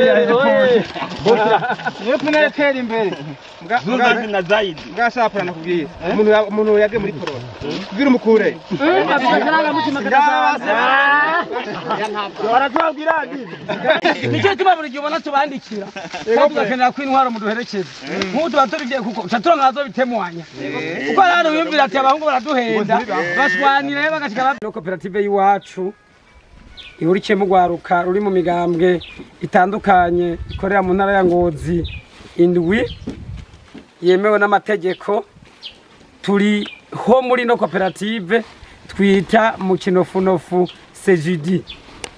niyo tunaretera imbere Zuzazi na zaidi. bwashapura nakubwiye umuntu ya- umuntu yagiye muri korona kubwira umukure Baratubabwira ati. nicyo gituma buri gihe ubona tubandikira kandi tugakenera ko intwaro muduherekeza nk'ubu tuba tubigiye kuko uca turonka abazobitemwanya kuko hari hano biyumvira ati abahungu baraduhenda bashwanira bagashika no koperative y'iwacu ihurikiyemo urwaruka ruri mu migambwe itandukanye ikorera mu ntara ya ngozi indwi yemewe n'amategeko turi ho muri no koperative twita mu kinofunofu sejidi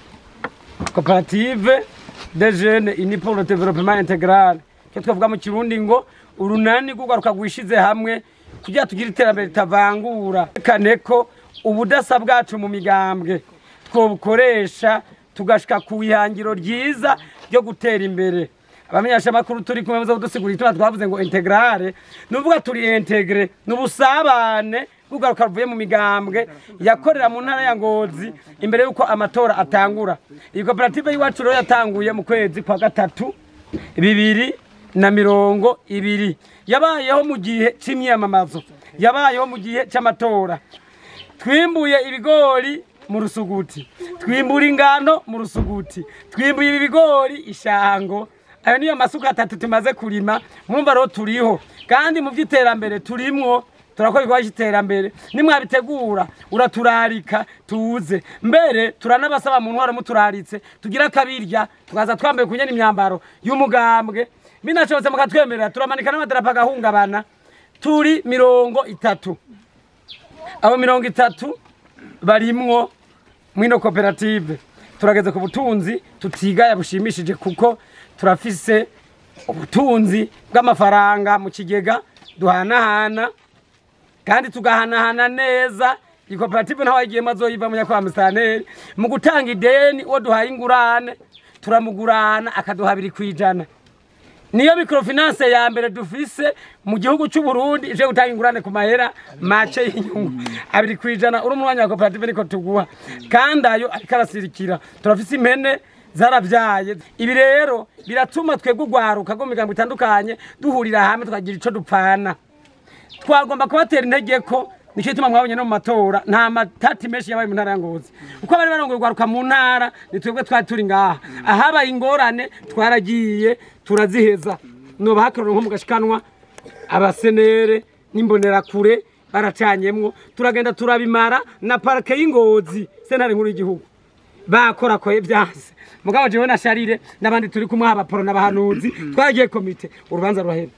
koperative de jeunes unis pour le développement intégral cyo twavuga mu kirundi ngo urunani rw'urwaruka rwishize hamwe kugira tugire iterambere ritavangura kane ko ubudasa bwacu mu migambwe twobukoresha tugashika ku ihangiro ryiza ryo gutera imbere abamenyeshamakuru turi kumwe muze kudusigurira ituma twavuze ngo integrale nuvuga turi integre n'ubusabane bw'ugaruka ruvuye mu migambwe yakorera mu ntara ya ngozi imbere y'uko amatora atangura iyi koperative y'iwacu rero yatanguye mu kwezi kwa gatatu bibiri na mirongo ibiri yabayeho mu gihe c'imyamamazo yabayeho mu gihe c'amatora twimbuye ibigori mu rusuguti twimbura ingano mu rusuguti twimbuye ibi bigori ishango ayo niyo masuka atatu tumaze kurima mwumva rero turiho kandi mu by'iterambere turimwo turakora ibikorwa cy'iterambere nimwabitegura uraturarika tuze mbere turanabasaba mu ntwaro muturaritse tugira akabirya tukaza twambaye kunyana imyambaro y'umugambwe binashobotse mukatwemerera turamanika n'amadarapo agahungabana turi mirongo itatu abo mirongo itatu barimwo mwino koperative turageze ku butunzi tutigaya bushimishije kuko turafise ubutunzi bw'amafaranga mu kigega duhanahana kandi tugahanahana neza iyi koperative ntaho yagiyemo azoyiva munyakwa musitanteri mu gutanga ideni uwo duhaye ingurane turamugurana akaduha abiri ku ijana niyo microfinance ya mbere dufise mu gihugu cy'u Burundi ije gutanga ingurane ku mahera make y'inyungu abiri ku ijana uri umwanya wa koperative niko tuguha kandi ayo ariko arasirikira turafise impene zarabyaye ibi rero biratuma twebwe urwaruka rwo mu migambo itandukanye duhurira hamwe tukagira ico dupfana twagomba kubatera intege ko nicyo gituma mwabonye no mu matora nta matati menshi yabaye mu ntara ya ngozi uko bari barongoye urwaruka mu ntara ni twebwe twari turi ngaha ahabaye ingorane twaragiye turaziheza noba hakorera nko mu gashikanwa abasenere n'imbonerakure baracanyemwo turagenda turabimara na parike y'ingozi sentare nkuru y'igihugu bakorakoye byanse mugabo jewe na sharire n'abandi turi kumwe abaporo n'abahanuzi twaragiye komite urubanza rurahera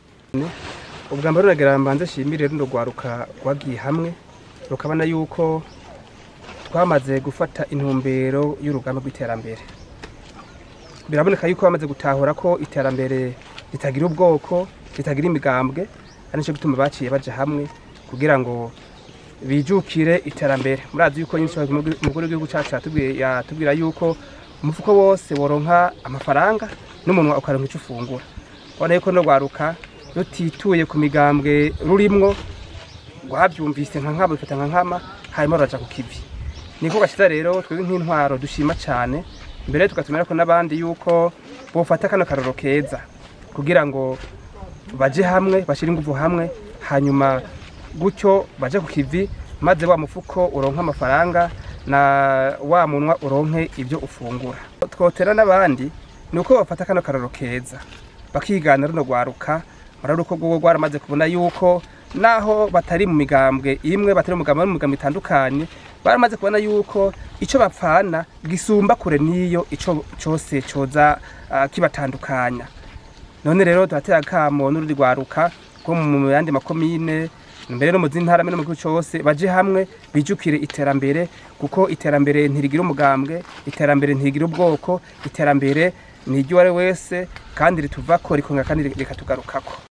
ubwa mbere uragira mbanze shimire runo rwaruka rwagiye hamwe rukabona yuko twamaze gufata intumbero y'urugamba rw'iterambere biraboneka yuko bamaze gutahura ko iterambere ritagira ubwoko ritagira imigambwe ari nicyo gituma baciye baja hamwe kugira ngo bijukire iterambere murazi yuko nyinshi umukuru w'igihugu cyacu yatubwiye- yatubwira yuko umufuko wose woronka amafaranga n'umuntu ukaronka icyo ufungura ubona yuko no rwaruka rutituye ku migambwe rurimwo rwabyumvise nka nkama bifata nka nkama hanyuma ruraja ku kivi niko gashize rero twebwe nk'intwaro dushima cyane mbere tugatumira ko n'abandi yuko bofata kano karoro keza kugira ngo baje hamwe bashyire ingufu hamwe hanyuma gutyo baje ku kivi maze wa mufuko uronke amafaranga na wa munwa uronke ibyo ufungura twotera n'abandi ni uko bafata kano karoro keza bakigana runo rwaruka murabona uko rwogo rwaramaze kubona yuko naho batari mu migambwe imwe batari mu migambwe no mu migambwe itandukanye baramaze kubona yuko icyo bapfana gisumba kure n'iyo icyo cyose cyoza ah, kibatandukanya none rero turatera akamo n'urundi rwaruka rwo mu yandi makomine mbere no mu zindi ntara mbere no mu gihugu cyose baje hamwe bijukire iterambere kuko iterambere ntirigira umugambwe iterambere ntirigira ubwoko iterambere ni iry'uwari wese kandi rituvako rikongera kandi rikatugarukako